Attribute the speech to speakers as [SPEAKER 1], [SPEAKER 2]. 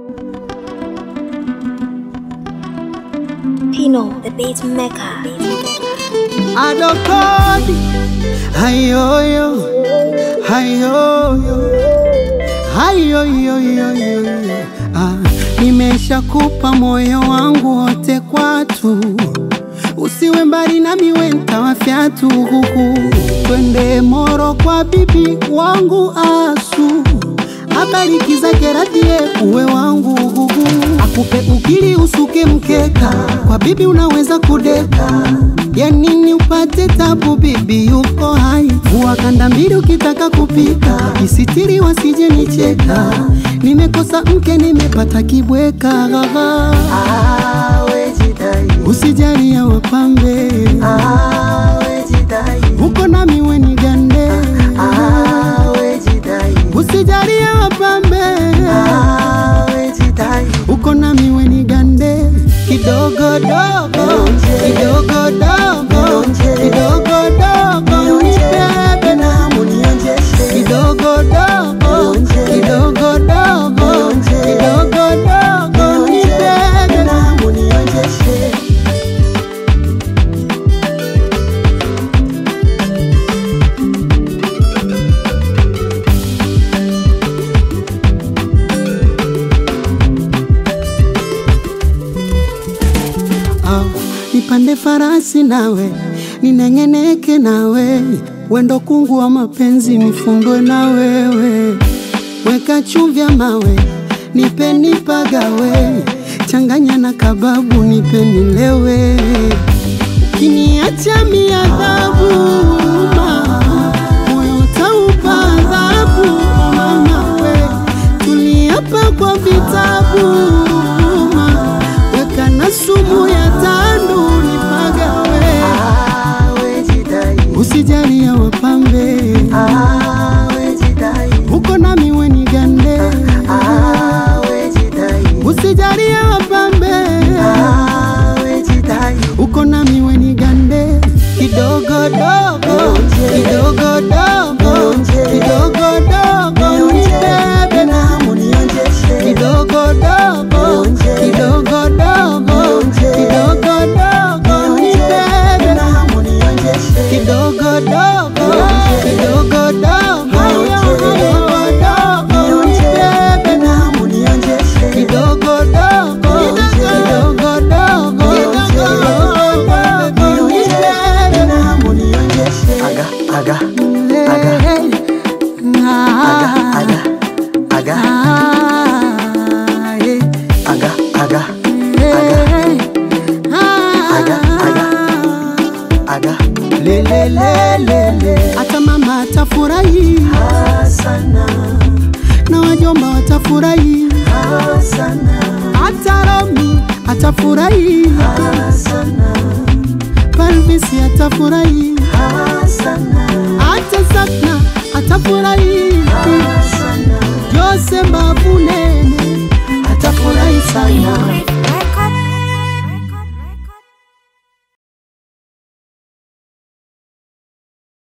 [SPEAKER 1] Pino, the beat maker.
[SPEAKER 2] adokodi hayoyo hayoyo hayoyoyoyo ah, nimeshakupa moyo wangu wote kwatu usiwe mbali nami wenta fyatu huku twende moro kwa bibi wangu asu abariki zake radhie uwe wangu huku akupe ukili usuke mkeka kwa bibi unaweza kudeka ya nini upate tabu bibi yuko hai vua kanda mbili ukitaka kupika isitiri wasije nicheka nimekosa mke nimepata kibweka usijali ya wapambe uko nami weni gande usijali ya wapambe uko nami weni gande kidogo dogo kidogo dogo kidogo dogo nibebe kidogo dogo kidogo dogo kidogo dogo nibebe Ah, nipande farasi nawe nineng'eneke nawe wendo kungu wa mapenzi nifundwe na wewe weka chumvya mawe nipe nipagawe changanya na kababu nipe nilewe ukiniacha miadhabu moyo utaupa adhabu mama we tuliapa kwa vitabu ma, weka na sumu ya tandu nipagawe usijali ya wapambe uko nami weni gande usijali ya wapambe uko nami weni gande kidogo dogo kidogo dogo kidogo dogo nibebe kidogo dogo kidogo dogo kidogo dogo nibebe kidogo dogo kidogo dogo kidogo dogo nibebe kidogo dogo kidogo dogo kidogo dogo nibebe
[SPEAKER 3] Aga, aga,
[SPEAKER 2] Hey, ah,
[SPEAKER 3] aga, aga,
[SPEAKER 2] ah, hey,
[SPEAKER 3] aga, aga,
[SPEAKER 2] hey,
[SPEAKER 3] Aga, aga.
[SPEAKER 2] ah.
[SPEAKER 3] aga.
[SPEAKER 2] Le, le, le, le, le. hata mama atafurahi
[SPEAKER 3] Sana,
[SPEAKER 2] na wajomba watafurahi
[SPEAKER 3] sana,
[SPEAKER 2] hata Romi atafurahi
[SPEAKER 3] sana,
[SPEAKER 2] Palvisi atafurahi
[SPEAKER 3] sana,
[SPEAKER 2] hata Sakna atafurahi
[SPEAKER 3] sana.
[SPEAKER 2] Jose Mbavunene atafurahi sana